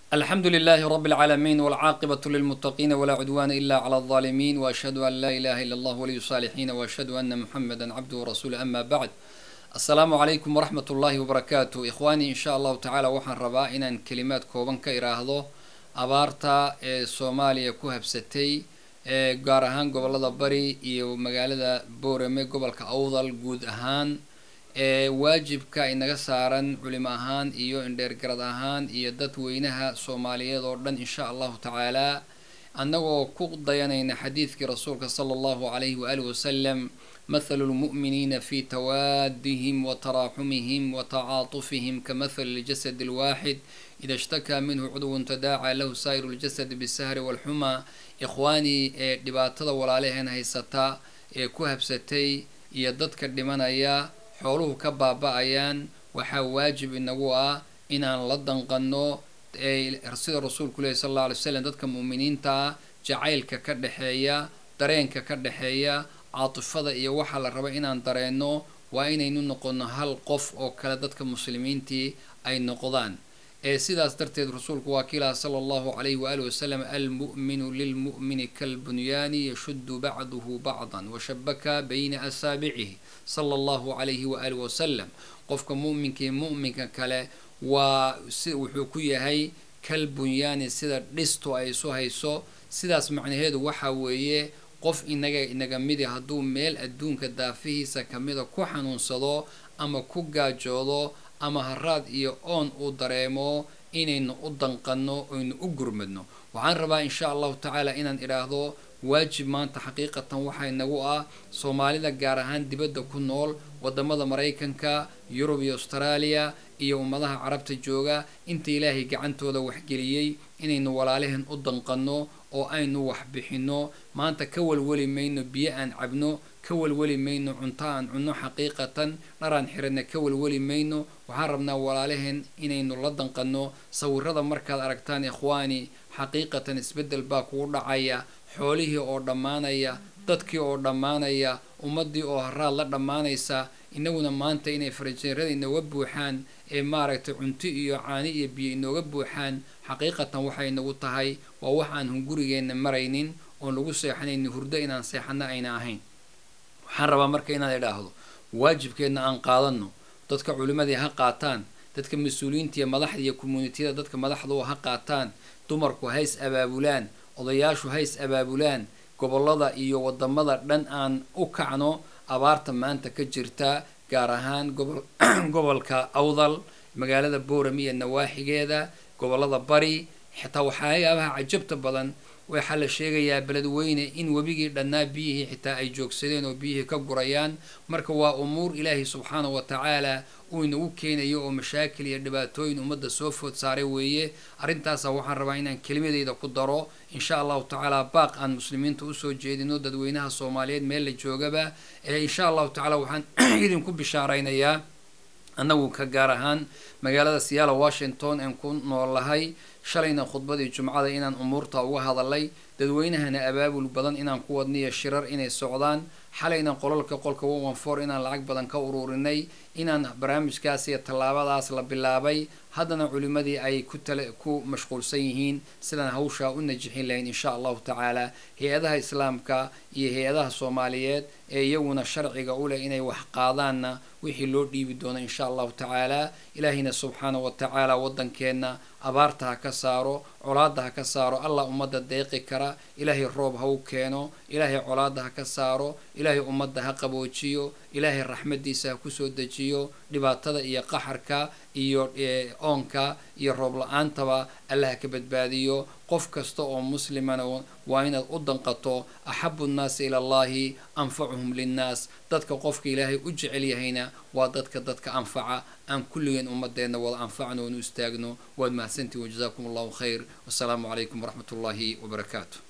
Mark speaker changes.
Speaker 1: الحمد لله رب العالمين والعاقبة للمتقين ولا عدوان إلا على الظالمين وأشهد أن لا إله إلا الله ولي الصالحين وأشهد أن محمدا عبده ورسوله أما بعد السلام عليكم ورحمة الله وبركاته إخواني إن شاء الله تعالى وحن ربا إن كلمات كوبان كإراهضو أبارتا سوماليا كوهبستي gaar ahaan gobolada bari iyo magaalada boorame gobolka awdal guud ahaan ee waajibka inaga saaran culimo ahaan iyo indheergarad ahaan iyo dadweynaha soomaaliyeed oo dhan insha allahu tacaalaa annagoo ku dayanayna xadiidkii rasuulka sala allahu calayhi waalihi wasalam mathalu lmu'miniina fi tawaadihim wa taraaxumihim wa tacaatufihim kamathali ljasad alwaaxid ida ishtakaa minhu cudwun tadaacaa lahu saa'iru ljasadi bisahri walxumaa ikhwaanii ee dhibaatada walaalaheen haysata ee ku habsatay iyo dadka dhimanaya xooluhu ka baaba-ayaan waxaa waajib inagu ah inaan la danqano sida rasuulku lehi sal alla alay slam dadka mu'miniinta ah jacaylka ka dhexeeya dareenka ka dhexeeya caatifada iyo waxaa la raba inaan dareenno waa inaynu noqono hal qof oo kale dadka muslimiintii ay noqdaan ee sidaas darteed rasuulku waa kiilaha sala allahu calayhi waali wasalam almu'minu lilmu'mini kalbunyaani yashuddu bacduhu bacdan washabaka bayna asaabicihi sala allahu calayhi waaalih wasalam qofka mu'minkii mu'minka kale waa si wuxuu ku yahay kalbunyaani sida dhistu ay isu hayso sidaas macnaheedu waxa weeye qof inaga inaga midi hadduu meel adduunka daafihiisa kamida ku xanuunsado ama ku gaajoodo ama haraad iyo oon uu dareemo inaynu u danqanno oynu u gurmadno waxaan rabaa insha allahu tacaala inaan idhaahdo waajib maanta xaqiiqatan waxaa inagu ah soomaalida gaar ahaan dibadda ku nool wadamada maraykanka yurub iyo austraaliya iyo ummadaha carabta jooga inta ilaahay gacantooda waxgeliyey inaynu walaalaheen u danqanno oo aynu wax bixinno maanta ka walwali mayno biyo aan cabno ka walwali mayno cunto aan cunno xaqiiqatan dharaan xiranna ka walwali mayno waxaan rabnaa walaalaheen inaynu la danqanno sawirada markaad aragtaan ikhwaani xaqiiqatan isbeddel baa kugu dhacaya xoolihii oo dhammaanaya dadkii oo dhammaanaya ummaddii oo haraad la dhammaanaysa inaguna maanta inay farajeerada inooga buuxaan ee maaragtay cunto iyo caani iyo biyo inooga buuxaan xaqiiqatan waxay nagu tahay waa wax aan hungurigeenna maraynin oon lagu seexanaynin hurdo inaan seexano ayna ahayn waxaan rabaa marka inaan idhaahdo waajibkeedna aan qaadanno dadka culimmadii ha qaataan dadka mas-uuliyiinta iyo madaxda iyo commuunitiyada dadka madaxdu ha qaataan dumarku hays abaabulaan odayaashu hays abaabulaan gobollada iyo wadamada dhan aan u kacno abaarta maanta ka jirta gaar ahaan gobol gobolka awdal magaalada boorami iyo nawaaxigeeda gobollada bari xitaa waxyaabaha cajabta badan waxaa la sheegayaa beledweyne in webigii dhannaa biyihii xitaa ay joogsadeen oo biyihii ka gurayaan marka waa umuur ilaahay subxaanahu wa tacaala uu inagu keenayo oo mashaakil iyo dhibaatooyin ummadda soo food saaray weeye arrintaasa waxaan rabaa inaan kelimadeyda ku daro insha allahu tacaala baaq aan muslimiinta usoo jeedino dadweynaha soomaaliyeed meel la joogaba ee insha allahu tacaala waxaan idinku bishaaraynayaa annagu ka gaar ahaan magaalada siyaala washington aan ku noolahay shalayna khudbadii jumcada inaan umuurta uga hadalay dadweynahana abaabul badan inaan ku wadniyo shirar inay socdaan xalayna qolalka qolka one one four inaan lacag badan ka ururinay inaan barnaamijkaas iyo tallaabadaas la bilaabay haddana culimmadii ay ku tale ku mashquulsan yihiin sidaan hawshaa u najixin lahayn insha allahu tacaala hay-adaha islaamka iyo hay-adaha soomaaliyeed ee iyaguna sharciga u leh inay wax qaadaanna wixii loo dhiibi doono insha allahu tacaala ilaahayna subxaanahu wa tacaala waddankeenna abaarta ha ka saaro colaadda ha ka saaro allah ummadda deeqi kara ilaahay roob ha u keeno ilaahay colaadda ha ka saaro ilaahay ummadda ha qaboojiyo ilaahay raxmaddiisa ha kusoo dejiyo dhibaatada iyo qaxarka iyo oonka iyo roob la-aantaba allah ha ka badbaadiyo qof kasta oo muslimana waa inaad u danqato axabu nnaasi ila allahi anfacuhum linnaas dadka qofka ilaahay u jecel yahayna waa dadka dadka anfaca aan kulligeen ummadeenna wada anfacno oonu istaagno waad mahadsantihin wajazaakum allahu khayr wasalaamu calaykum waraxmat ullaahi wabarakaatu